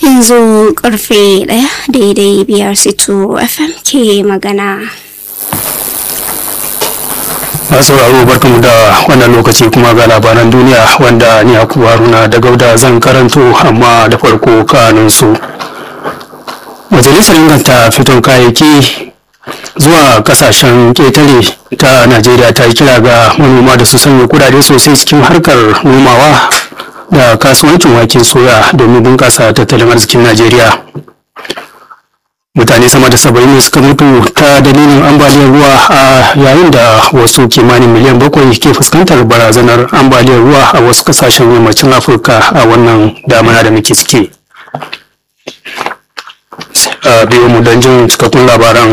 yanzu karfe ɗaya daidai biyar sito fm ke magana masu sauraro barkamu da wannan lokaci kuma ga labaran duniya wanda ni aku haruna da gauda zan karanto amma da farko kanun su majalisar inganta fiton kayayyaki zuwa kasashen ketare ta najeriya ta yi kira ga manoma da su sanya kudade sosai cikin harkar nomawa da kasuwancin waken soya domin bunƙasa tattalin arzikin najeriya mutane sama da saba'in ne suka mutu ta dalilin ambaliyar ruwa a yayin da wasu kimanin miliyan bakwai ke fuskantar barazanar ambaliyar ruwa a wasu kasashen yammacin afirka a wannan damana da muke ciki a biyu mu don jin cikakkun labaran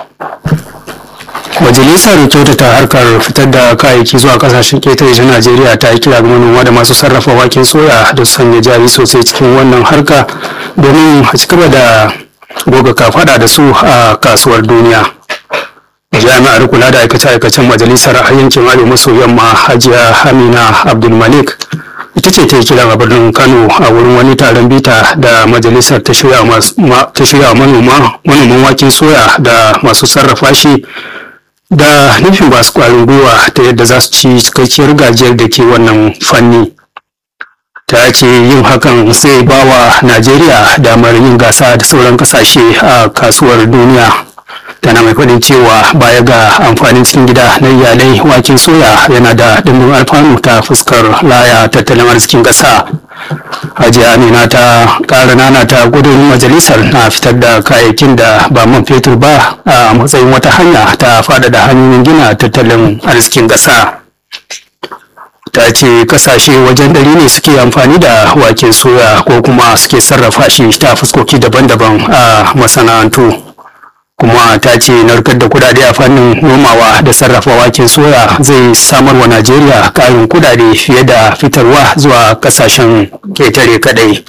majalisar kyautata harkar fitar da kayayyaki zuwa kasashen ketare ta najeriya ta yi kira ga manoma da masu sarrafa waken soya da sanya jari sosai cikin wannan harka domin a cigaba da goga kafada da su a kasuwar duniya jami'ar kula da aikace-aikacen majalisar a yankin arewa maso yamma hajiya amina abdulmalik ita ce ta yi kiran a birnin kano a wurin wani taron bita da majalisar ta shirya manoma manoman waken soya da masu sarrafa shi da nufin ba su kwarin gwiwa ta yadda za su ci cikakkiyar gajiyar da ke wannan fanni ta ce yin hakan zai ba wa najeriya damar yin gasa da sauran kasashe a kasuwar duniya tana mai faɗin cewa baya ga amfanin cikin gida na iyalai waken soya yana da ɗimbin alfanu ta fuskar laya tattalin arzikin ƙasa hajiya amina ta ƙara nana ta gudun majalisar na fitar da kayayyakin da ba man fetur ba a matsayin wata hanya ta faɗaɗa hanyoyin gina tattalin arzikin ƙasa ta ce kasashe wajen ɗari ne suke amfani da waken soya ko kuma suke sarrafa shi ta fuskoki daban-daban a masana'antu kuma ta ce narkar da kudade a fannin nomawa da sarrafa waken soya zai samar wa najeriya ƙarin kudade fiye da fitarwa zuwa kasashen ketare kadai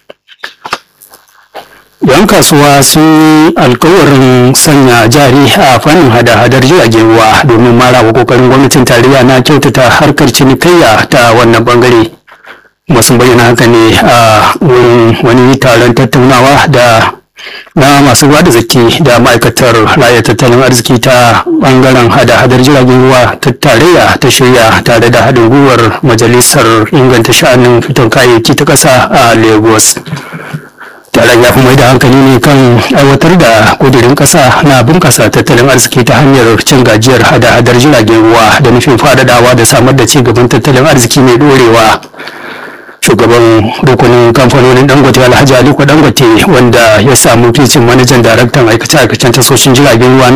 yan kasuwa sun yi alkawarin sanya jari a fannin hada-hadar jiragen ruwa domin marawa kokarin gwamnatin tarayya na kyautata harkar cinikayya ta wannan bangare masu bayyana haka ne a wurin wani taron tattaunawa da na masu ruwa da zaki da ma'aikatar raya tattalin arziki ta bangaren hada-hadar jiragen ruwa ta tarayya ta shirya tare da haɗin gwiwar majalisar inganta sha'anin fiton kayayyaki ta ƙasa a lagos taron ya fi mai da hankali ne kan aiwatar da kudirin kasa na bunkasa tattalin arziki ta hanyar cin gajiyar hada-hadar jiragen ruwa da nufin fadadawa da samar da ci gaban tattalin arziki mai dorewa shugaban rukunin kamfanonin dangote alhaji aliko dangote wanda ya samu ficin manajan daraktan aikace-aikacen tasoshin jiragen ruwa